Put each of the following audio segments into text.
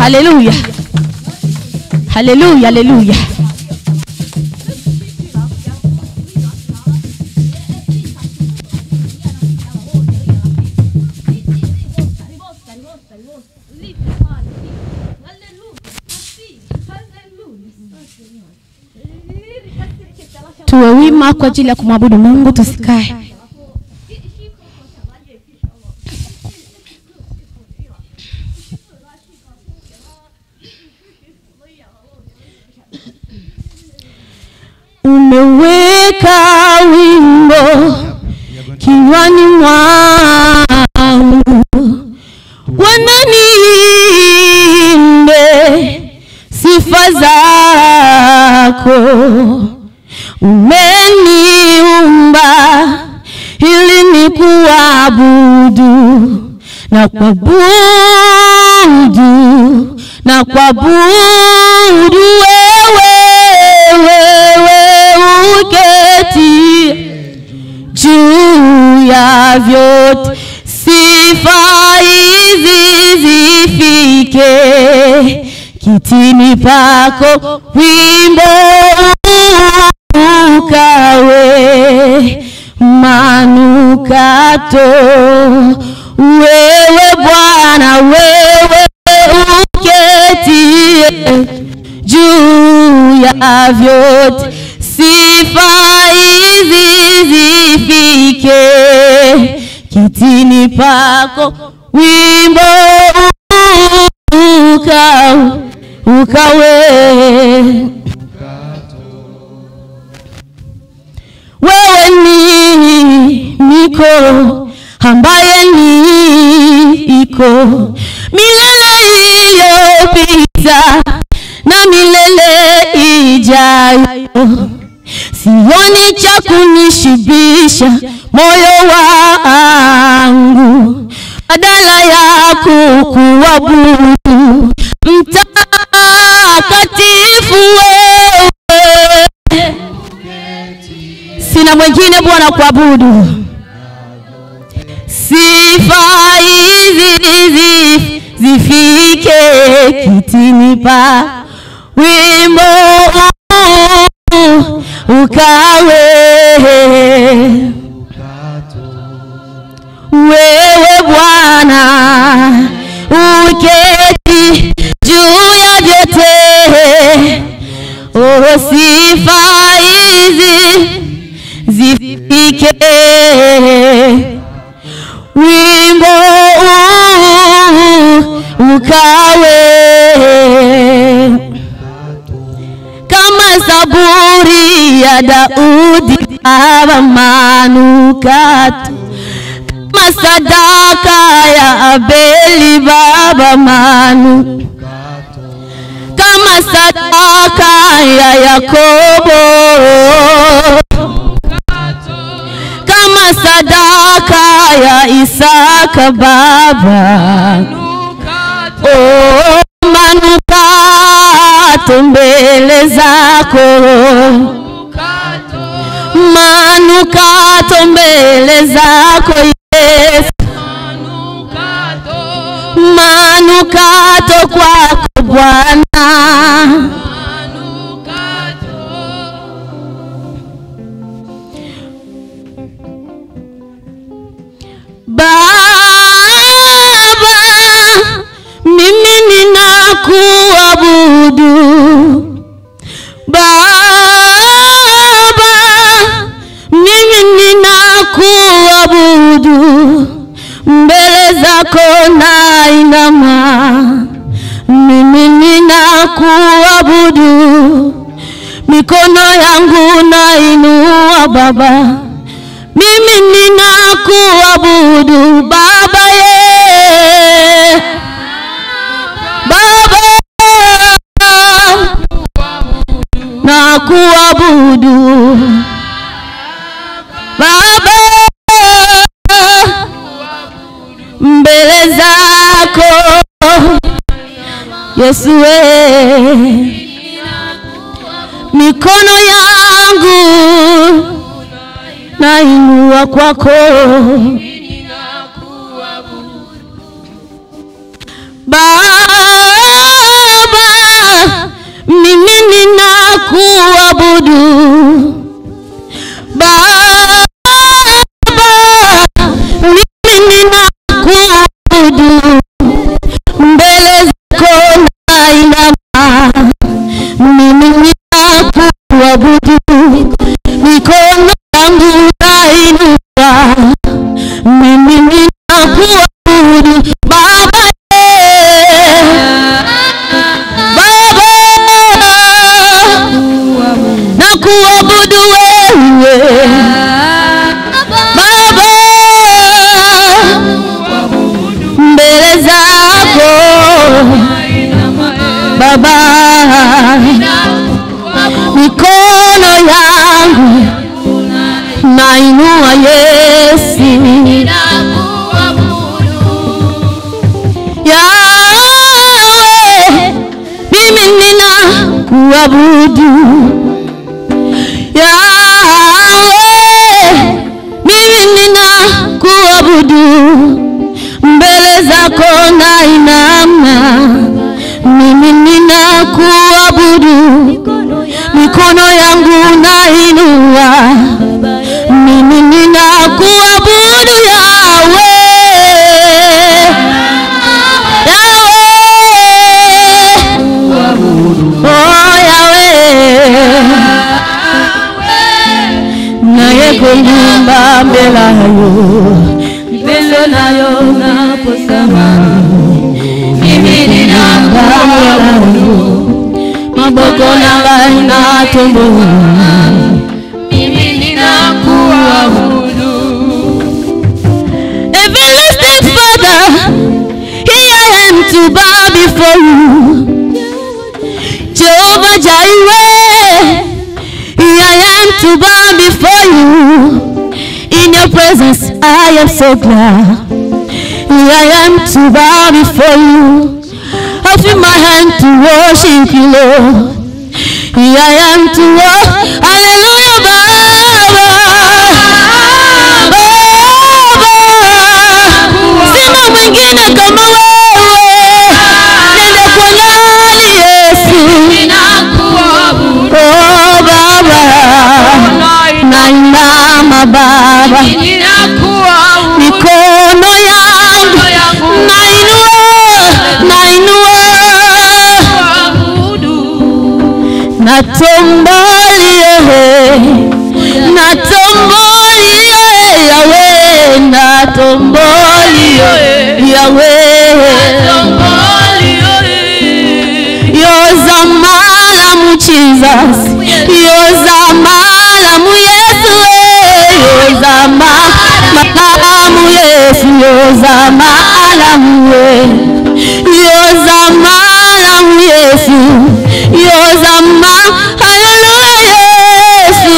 haleluya haleluya haleluya tuwe wima kwa ajili ya kumwabudu mungu tusikae umeweka wimbo kinywani mwangu wananiimbe sifa zako umeniumba ili ni kuabudu na kuabudu na kuabudu wewe wewe uketi juu ya vyote sifa hizi zifike kitini pako wimbo ukawe manukato wewe bwana wewe uketie juu ya vyote sifa hizi zifike kitini pako wimbo uka, ukawe wewe ni niko ambaye ni iko milele iliyopita na milele ijayo sioni cha kunishibisha moyo wangu badala ya kukuabudu mtakatifu wewe sina mwingine bwana kuabudu sifa hizi zi- zifike kitini pa wimbo ukawe wewe bwana uketi juu ya vyote oh, sifa hizi zifike wimbo huu ukawe kama zaburi ya Daudi baba manukato kama sadaka ya Abeli baba manu kama sadaka ya Yakobo kama sadaka ya Isaka baba oh, manukato mbele zako manukato mbele zako Yesu manukato kwako Bwana Baba, mimi ninakuabudu. Baba, mimi ninakuabudu. Mbele zako nainama, mimi ninakuabudu. Mikono yangu nainua Baba mimi ninakuabudu Baba ye Baba nakuabudu Baba mbele zako Yesu we mikono yangu nainua kwako Baba kuabudu, mikono yangu nainuka, mimi ninakuabudu Baba, Baba, nakuabudu wewe Baba, mbele zako Baba, mikono yangu nainua Yesu, Yawe, mimi nina kuabudu Yawe, mimi nina kuabudu mbele zako nainama, mimi nina kuabudu mikono yangu nainua, mimi nina kuabudu Yawe, Yawe, oh Yawe, naye kunyumba mbele yayo mbele nayo naposama mimi ninambayo maboko nangai natumbu mimi ninakuabudu everlasting father here I am to bow before you Jehovah Jireh here I am to bow before you in your presence I am so glad here I am to bow before you I feel my hand to worship you, Lord. Here I am to worship. Hallelujah, Baba. Baba. Sina mwingine kama wewe. Nenda kwa nani Yesu? Oh, Baba. Nainama Baba. Mikono yangu nainua, nainua natombolie natombolie yawe natombolie yawe yoza malamu jesus yoza malamu yesu yoza malamu yesu yoza malamu we yoza malamu yesu yoza ma haleluya yesu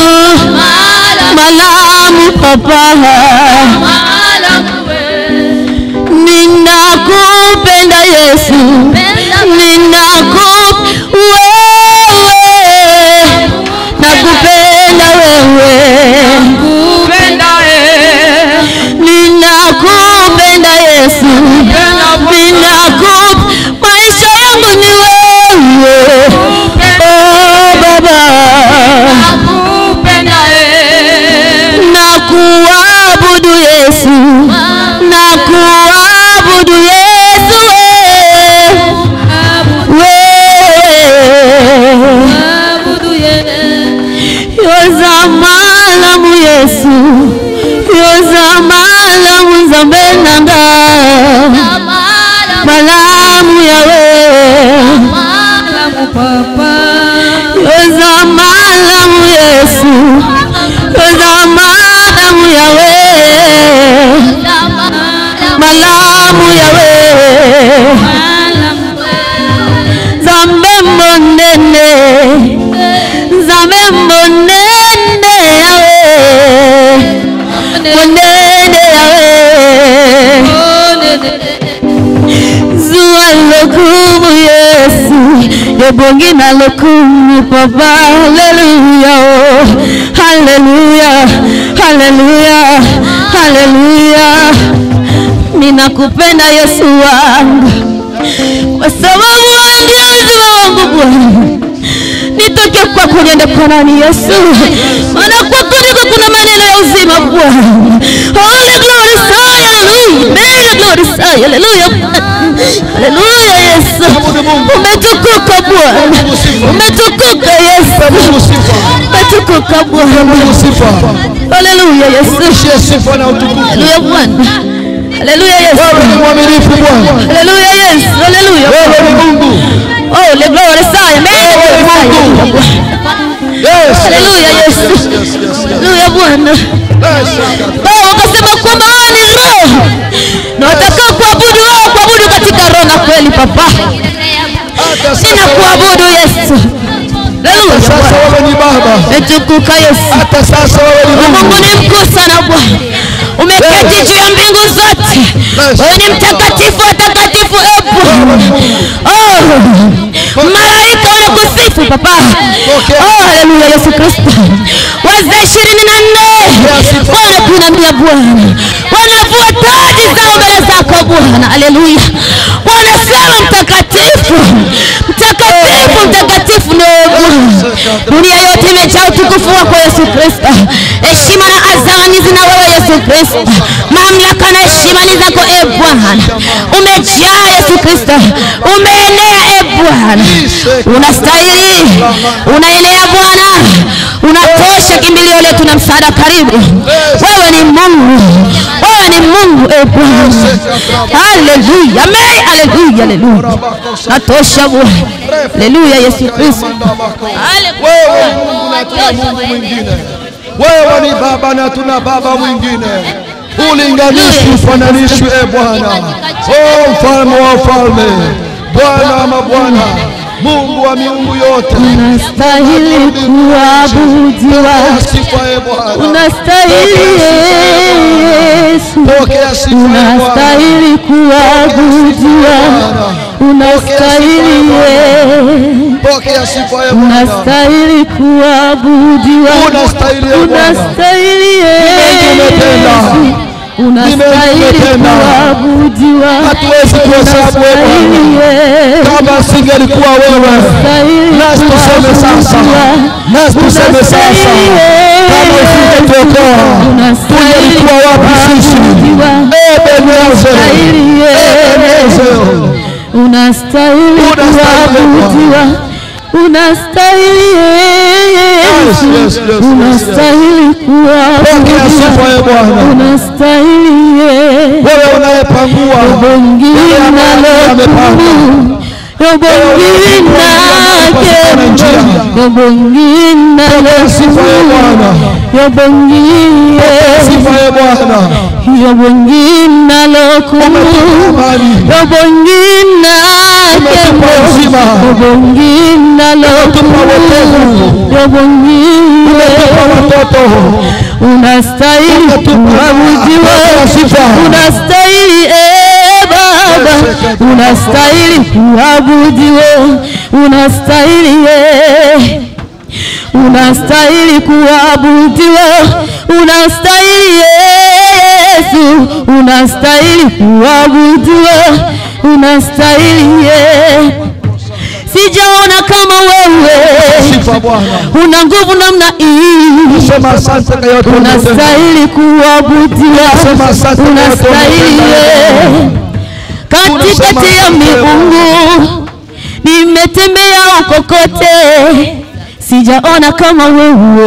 malamu papa ninakupenda yesu ninaku wewe nakupenda wewe ninakupenda yesu ninaku maisha yangu ni wewe oh baba nakuabudu yesu nakuabudu yesu wewe yoza malamu yesu yoza malamu nzambe nanga malamu yawe yoza malamu yesu yoza malamu yawe malamu yawe nzambe monene nzambe monene yawe monene yawe zuwa lokumu yesu ebongi na lokumu papa haleluya oh. haleluya haleluya haleluya ninakupenda yesu wangu kwa sababu wewe ndio uzima wangu bwana nitoke kwako niende kwa nani yesu maana kwako ndiko kuna maneno ya uzima bwana holy glory say hallelujah Mary glory say hallelujah hallelujah yesu umetukuka umetukuka Bwana, umetukuka Yesu, Mungu sifa. umetukuka Bwana. Mungu sifa. Haleluya Yesu, Rudishie sifa na utukufu. haleluya Bwana, haleluya Yesu, Wewe ni mwaminifu Bwana. haleluya Yesu, haleluya. Wewe ni Mungu. Oh, le gloire Messiah, amen. Yes. Haleluya Yesu, Yes, yes, yes. haleluya Bwana. Yes. Wao wakasema kwamba wewe ni roho na watakao kuabudu wao kuabudu katika roho na kweli. Papa, Hata sasa ninakuabudu Yesu. Haleluya sasa Bwana, wewe ni Baba. umetukuka Yesu. Hata sasa wewe ni Mungu Mungu. ni mkuu sana Bwana, umeketi juu ya mbingu zote. Wewe ni mtakatifu watakatifu, e Bwana. Oh, malaika wanakusifu Papa. Oh, haleluya Yesu Kristo. Wazee ishirini na nne wanakuinamia Bwana, wanavua taji zao mbele zako Bwana. Haleluya, wanasema mtakatifu, mtakatifu, mtakatifu ni wewe Bwana. Dunia yote imejaa utukufu wako Yesu Kristo. Heshima na azani zina wewe Yesu Kristo. Mamlaka na heshima ni zako e Bwana. Umejaa Yesu Kristo, umeenea e Bwana, unastahili, unaenea Bwana, unatosha kimbilio letu na msaada karibu. Wewe ni Mungu, wewe ni Mungu e Bwana. Haleluya, amen, haleluya, haleluya, natosha Bwana. Haleluya Yesu Kristo. Wewe ni Mungu na tuna Mungu mwingine. Wewe ni Baba na tuna Baba mwingine. Ulinganishwi, ufananishwi, e Bwana. O mfalme wa falme, Bwana wa mabwana, Mungu wa miungu yote. Unastahili kuabudiwa, Sifa e Bwana, unastahili Yesu, pokea sifa e Bwana. unastahili kuabudiwa, unastahili Yesu, Pokea sifa e Bwana. unastahili kuabudiwa, Unastahili e Bwana. unastahili umetenda. Yesu, unastahili umetenda. kuabudiwa, Hatuwezi kuhesabu e unastahili Bwana. Yesu. Kama singelikuwa wewe, nasi tuseme sasa, nasi tuseme sasa, kama usingetuokoa tungelikuwa wapi sisi? Ebenezer, Ebenezer, unastahili kuabudiwa unastahili Yesu Yes, yes, yes, yes, unastahili pokea sifa kuabudiwa e Bwana. unastahili Yesu Wewe unayepangua Bongina lokumu Yobongina kembo Yobongina sifa e Bwana. lokumu Yobongina sifa e Bwana. Yobongina lokumu Amani, Yobongina Umetupa kembo uzima. Yobongina Umetupa wokovu. lokumu Yobongina umetupa watoto, unastahili Umetupa kuabudiwa, sifa. unastahili e Baba, unastahili kuabudiwa, unastahili e unastahili kuabudiwa, unastahili Yesu, unastahili kuabudiwa, unastahili e sijaona kama wewe sifa Bwana. una nguvu namna hii Sema asante kwa yote umetenda. unastahili kuabudiwa, Sema asante kwa yote unastahili umetenda. katikati ya miungu. Nimetembea huko kote, sijaona kama wewe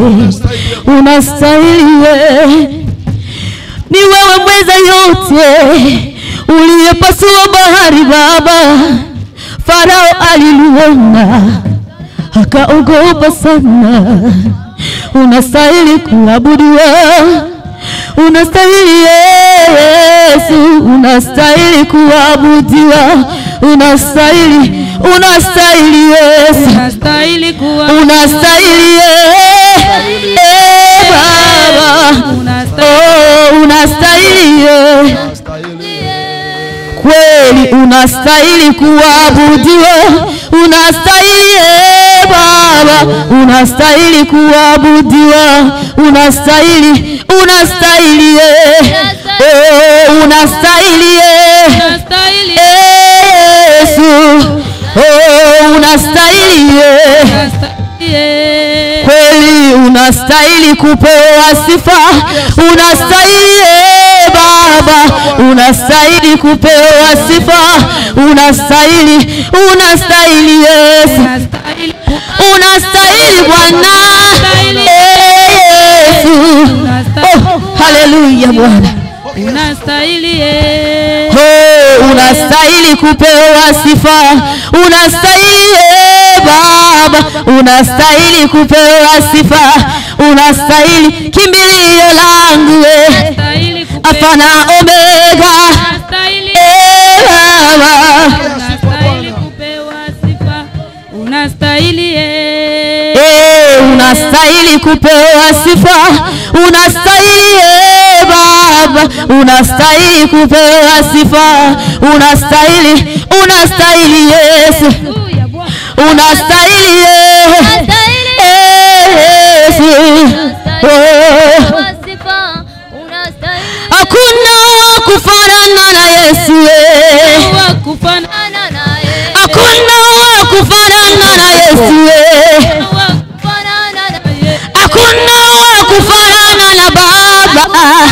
unastahili. Ni wewe mweza yote, uliyepasua bahari Baba. Farao aliluona akaogopa sana. Unastahili kuabudiwa, unastahili Yesu, unastahili kuabudiwa, unastahili, unastahili Yesu, Unastahili kuwa unastahili eh, eh, Baba, oh, unastahili eh kweli unastahili kuabudiwa, unastahili eh, Baba, unastahili kuabudiwa, unastahili, unastahili eh, oh, unastahili eh, unastahili eh, Yesu, oh, unastahili eh, unastahili kweli unastahili kupewa sifa, unastahili eh, Baba, unastahili kupewa sifa, unastahili, unastahili Yesu, Unastahili unastahili Bwana Yesu. Oh, haleluya Bwana. unastahili eh. Oh, unastahili kupewa sifa, unastahili eh, Baba, unastahili kupewa sifa, unastahili kimbilio langu eh, Unastahili kupewa- Alfa na Omega Unastahili eh, Baba. unastahili kupewa sifa. Unastahili eh. Eh, unastahili kupewa sifa, unastahili eh, Baba, unastahili kupewa sifa, unastahili, unastahili Yesu, Haleluya, Bwana. unastahili eh, eh, Yesu. Oh, hakuna wa kufanana na Yesu eh. Wa kufanana Hakuna wa kufanana na Yesu eh. wa kufanana na yeye. Hakuna wa kufanana na Baba.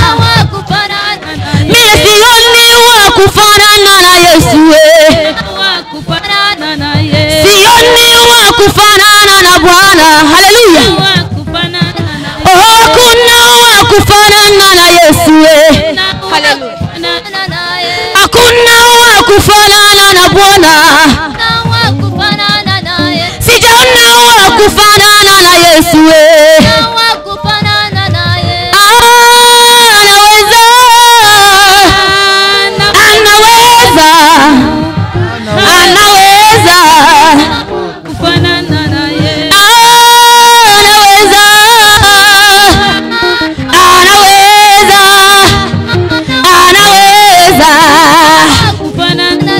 Mimi sioni wa kufanana na Yesu eh. Wa kufanana na yeye. Sioni wa kufanana na Bwana. Haleluya. Wa kufanana na Oh, hakuna wa kufanana na Yesu eh. Haleluya. Hakuna wa kufanana na Bwana. Sijaona wa kufanana na Yesu eh. Ah, anaweza. Anaweza. Anaweza. Kufanana na yeye. Anaweza. Anaweza. Anaweza. Kufanana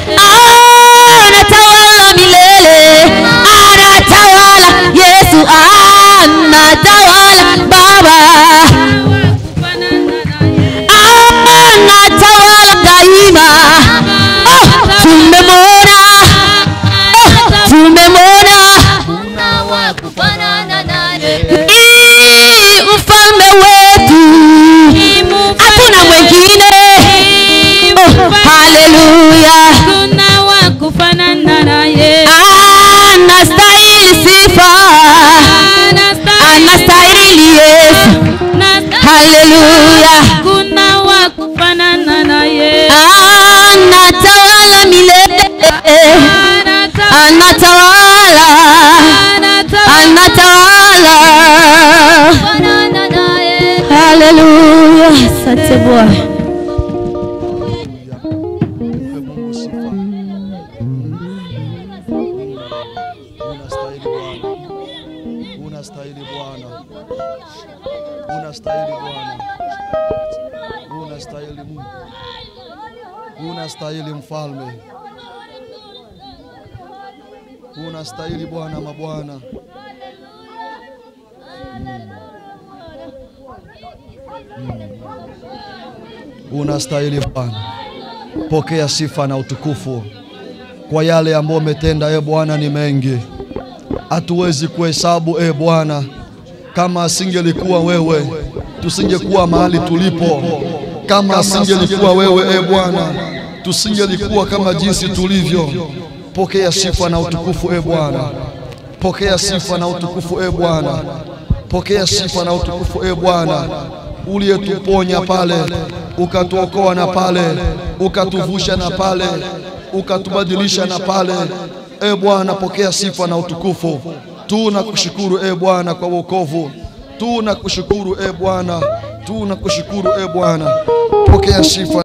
Anatawala milele. Anatawala Yesu. Anatawala Baba. kufanana na yeye. Anatawala daima. Oh, tumemwona. Oh, tumemwona. Ii, mfalme wetu hakuna mwingine oh, haleluya Kuna wa kufanana na yeye. anastahili sifa anastahili yesu haleluya Kuna wa kufanana na yeye. anatawala milele anatawala anatawala haleluya asante bwana Mpe Mungu sifa. Unastahili Bwana. Unastahili Bwana. Unastahili Bwana. Unastahili Mungu. Unastahili mfalme. Unastahili Bwana mabwana. Unastahili Bwana. Pokea sifa na utukufu kwa yale ambayo umetenda, e Bwana, ni mengi, hatuwezi kuhesabu e Bwana. Kama asingelikuwa wewe, tusingekuwa mahali tulipo. Kama asingelikuwa wewe, e Bwana, tusingelikuwa kama jinsi tulivyo. Pokea sifa na utukufu e Bwana. Pokea sifa na utukufu e Bwana. Pokea sifa na utukufu e Bwana, uliyetuponya pale, ukatuokoa na pale, ukatuvusha na pale, ukatubadilisha na pale. E Bwana, pokea sifa na utukufu. Tunakushukuru e Bwana kwa wokovu, tunakushukuru e Bwana, tunakushukuru e Bwana. Pokea sifa